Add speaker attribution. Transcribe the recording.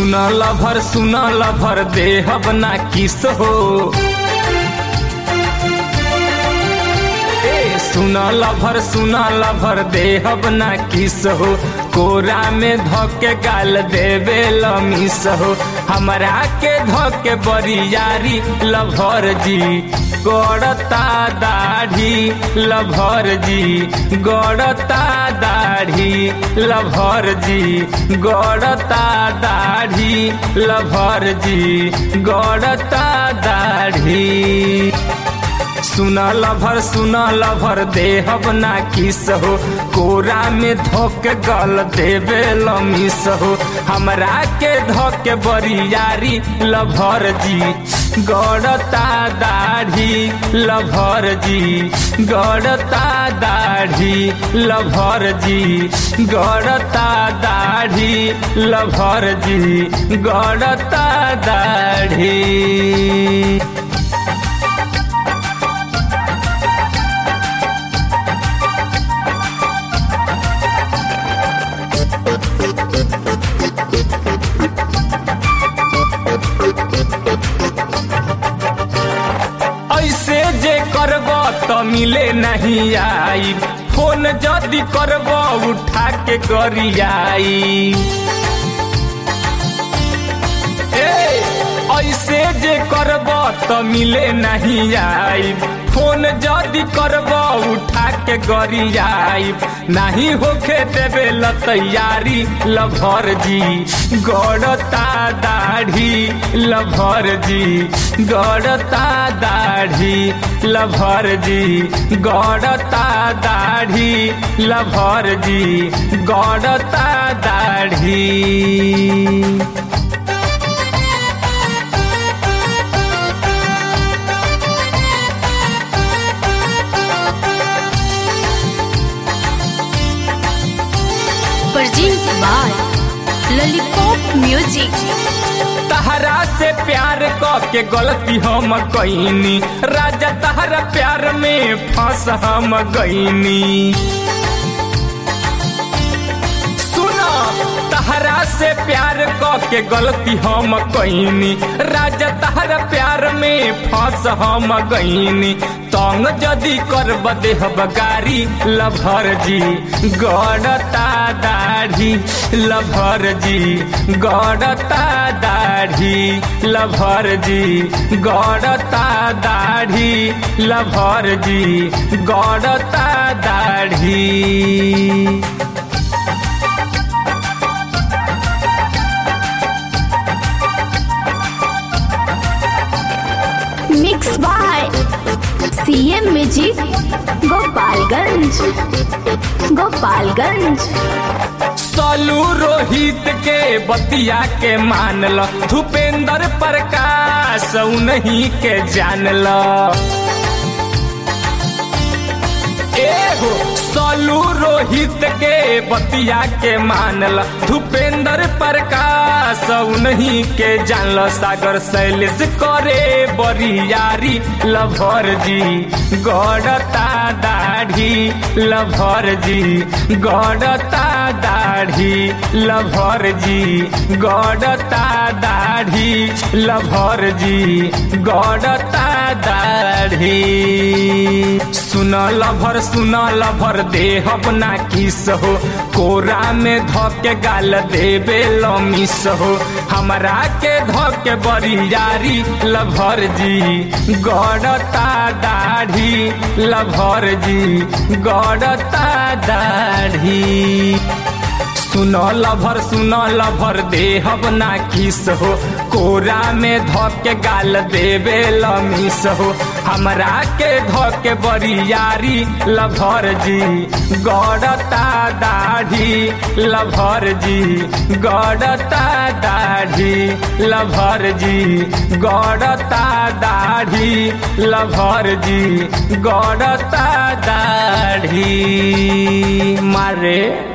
Speaker 1: सुन लभर सुन लभर देहब ना किस हो ए सुन लभर सुन लभर देहब ना किस हो कोरा में धके गाल देवे लमिस हो हमरा के धके बरियारी लभर जी गड़ता दाढ़ी लभर जी गड़ता दाढ़ी लभर जी गड़ता दाढ़ी लभर जी गड़ता दाढ़ी सुन लभर सुन लभर देहब ना किस हो कोरा में धोक गल देवे लमिस हो हमरा के धोक बरियारी लभर जी गड़ता दाढ़ी लभर जी गड़ता दाढ़ी लभर जी गड़ता दाढ़ी लभर जी गड़ता दाढ़ी ऐसे जे करब त मिले नहीं आई फोन जदि करब उठा के गरियाई ए ऐसे जे करब त मिले नहीं आई फोन जदि करब उठा के गरियाई नहीं होखे देवे ल तैयारी लभर जी गड़ता दाढ़ी लभर जी गड़ता दाढ़ी लभर जी गड़ता दाढ़ी लभर जी गड़ता दाढ़ी
Speaker 2: Present by Lollipop Music.
Speaker 1: तहरा से प्यार क के गलती हम कईनी राजा तहरा प्यार में फंस हम गईनी सुना तहरा से प्यार क के गलती हम कईनी राजा तहरा प्यार में फंस हम गईनी तंग जदि करब देहब गारी लभर जी गड़ता दाढ़ी लभर जी गड़ता दाढ़ी लभर जी गड़ता दाढ़ी लभर जी गड़ता दाढ़ी
Speaker 2: Mixed by CM Music Gopalganj. Gopalganj.
Speaker 1: सलू Rohit के बतिया के मानल भूपेंद्र प्रकाश नहीं के जानल एगो सलू रोहित के बतिया के मानल भूपेंद्र प्रकाश नहीं के जानल सागर शैलेश करे बरियारी लभर जी गड़ता दाढ़ी लभर जी गड़ता दाढ़ी लभर जी गड़ता दाढ़ी लभर जी गड़ता दाढ़ी सुन लभर सुन लभर देहब ना किस हो कोरा में धके गाल देवे लमिस हो हमरा के धके बरियारी लभर जी गड़ता दाढ़ी लभर जी गड़ता दाढ़ी सुन लभर सुन लभर देहब ना किस हो कोरा में धके गाल देवे लमिस हो हमरा के धके बरियारी लभर जी गड़ता दाढ़ी लभर जी गड़ता दाढ़ी लभर जी गड़ता दाढ़ी लभर जी गड़ता दाढ़ी मारे